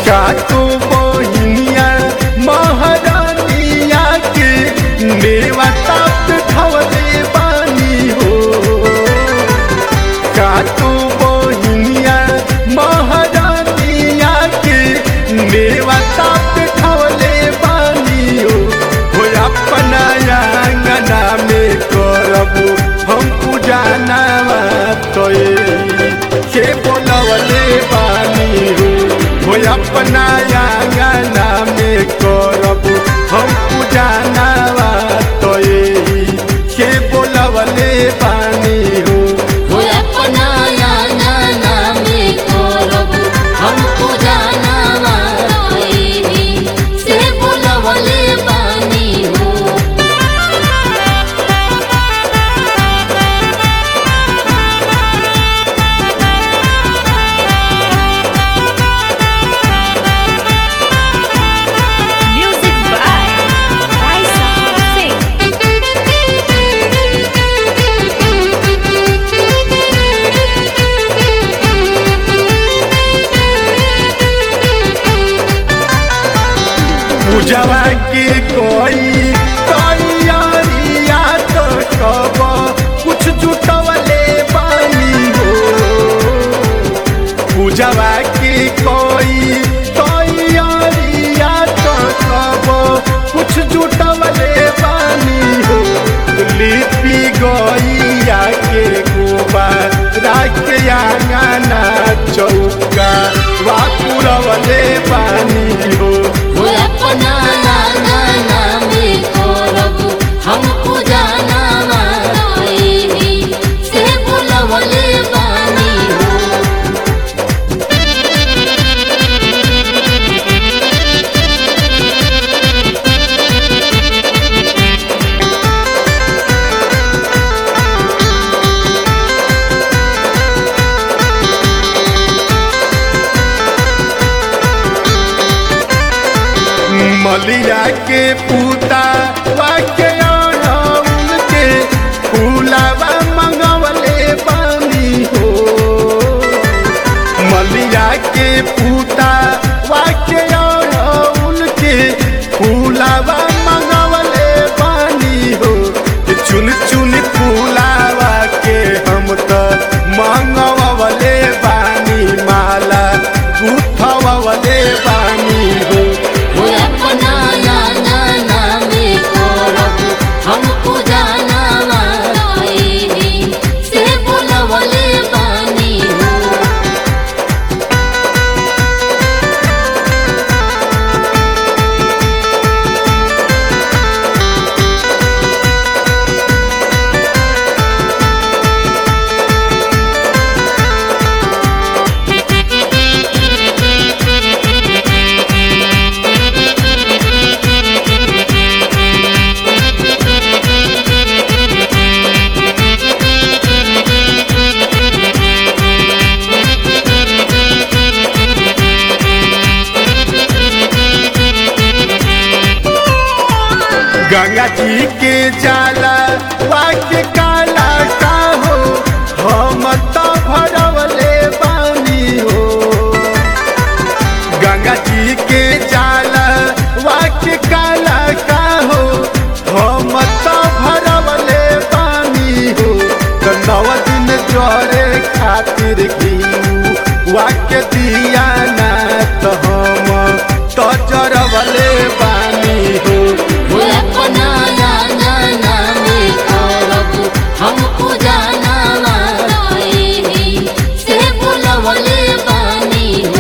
काटो बहिनिया महारानिया के मेवा ताप खवले बानी हो काटो बहिनिया महारानिया के मेवा ताप खवले बानी हो हो अपना आंगना में करबो हम पूजा नामा तोए के बोलवले बानी हो हो अपना आंगना में करबो हम पूजा नामा तोए के बोलवले बानी हो हो अपना आंगना में करब हम पूजा नामा तोही से बुलवले बानी हो Music by Raisa Singh. पूजवा के कोई तैयारिया तो कब कुछ जुटवले बानी हो पूजवा के कोई तैयारिया तो कब कुछ जुटवले बानी हो लिपि गैया के गोबर राख आंगना चौका वापुरवले बानी हो हो अपना आंगना में करब हम पूजा नामा तोही से बुलवले बानी हो मलिया के पूता वाके अड़हुल के फूलावा मंगवले बानी हो मलिया के पूता वाके अड़हुल के फूलावा मंगवले बानी हो चुन चुन फूलावा के हम तो मंगवले बानी माला गुथवले बानी हो हो अपना आंगना में करब हम पूजा नामा तोही से बुलवले बानी हो गंगा जी के जाला वाक्य काला का हो हम तो भरवले बानी हो गंगा जी के जाला वाक्य काला का हो हम तो भरवले बानी हो तो नव दिन जोरे खातिर घी वाक्य दिया ना तो हम तो जरवले बानी हो हो अपना आंगना में करब हम पूजा नामा तोही से बुलवले बानी हो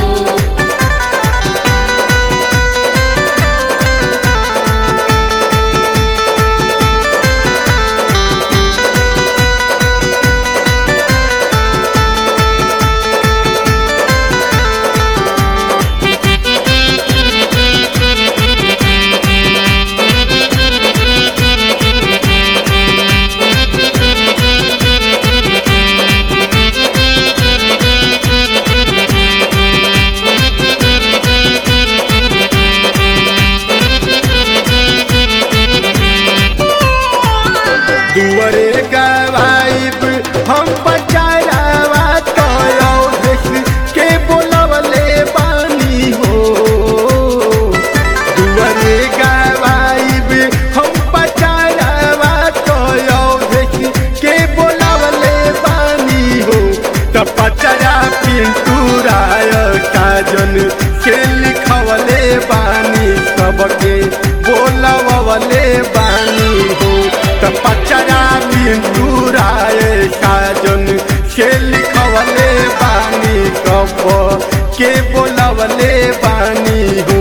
बानी सबके बोलवले बानी हो त पचरा बिंदु राय साजन से लिखवले बानी कब के बोलवले बानी हो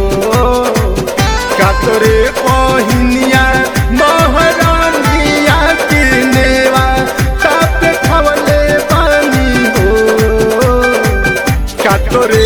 कातरे पहिनिया महारानिया के नेवा ताप खवले बानी हो कातरे